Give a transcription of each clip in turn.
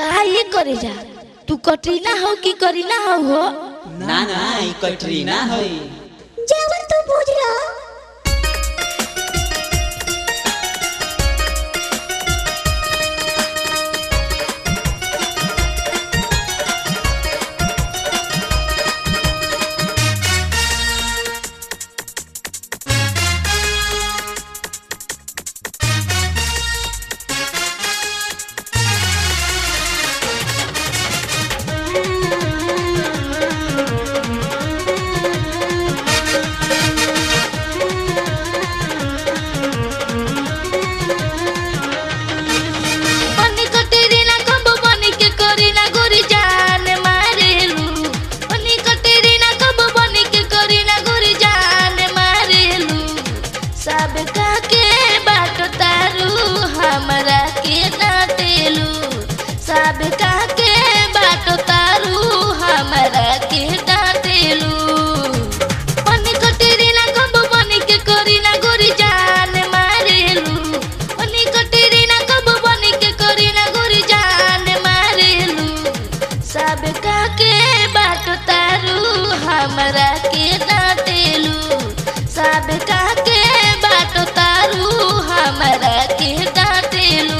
का ये करे जा तू कटरीना हो कि करीना हो हो ना ना ई कटरीना है जवन तू बुझला बनी कटरीना कब बनी के करीना गोरी जान मारेलू बनी कटरीना कब बनी के करीना गोरी जान मारेलू सब का के बाट तारू हमरा के डांटेलू सब का के बाट तारू हमरा के डांटेलू बनी कटरीना कब बनी के करीना गोरी जान मारेलू बनी कटरीना कब बनी के करीना गोरी जान मारेलू सब का के बाट तारू हमरा के डांटेलू सब का के बाट तारू हमरा के डांटेलू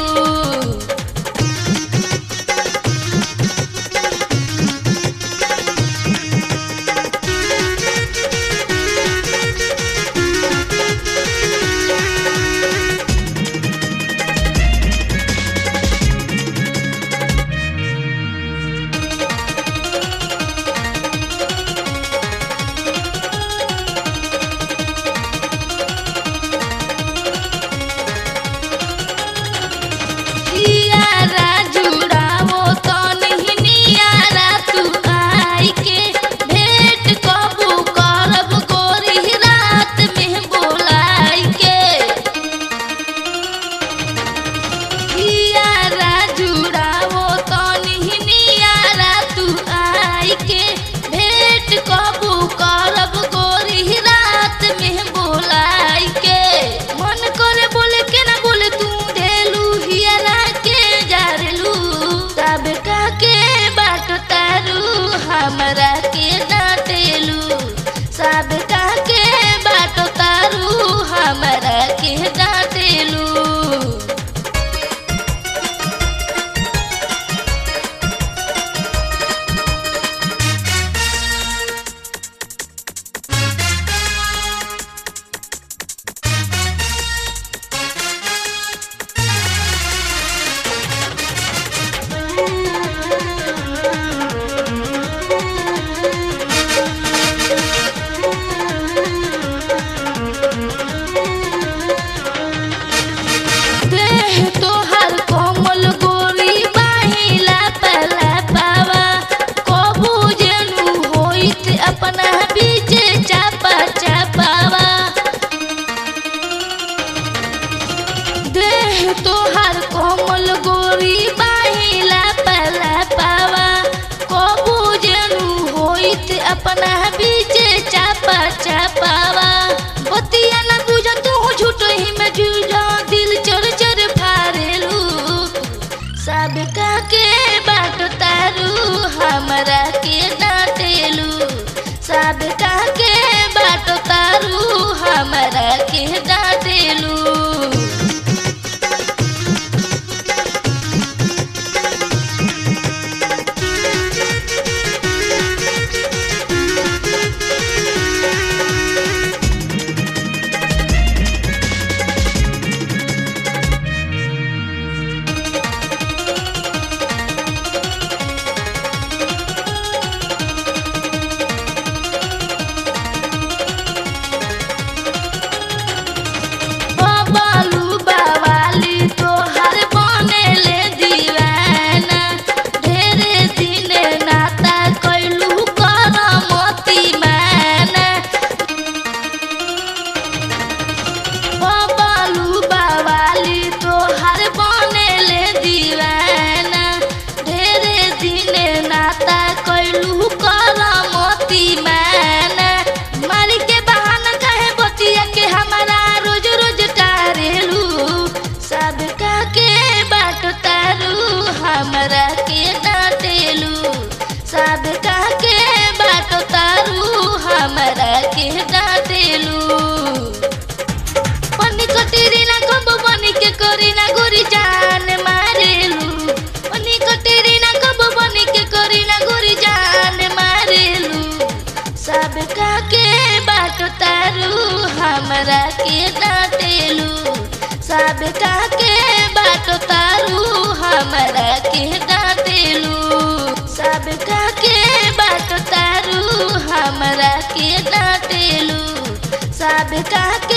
के डांटेलू सब के बाटो तारू हमरा के डांटेलू पन्नी कटेरी ना कब बनी के करी ना गोरी जान मारेलू पन्नी कटेरी ना कब बनी के करी ना गोरी जान मारेलू सब के बाट तारू हमरा के डांटेलू सब के बाट तारू हमरा के डांटेलू सब के बाट तारू हमरा के डांटेलू सब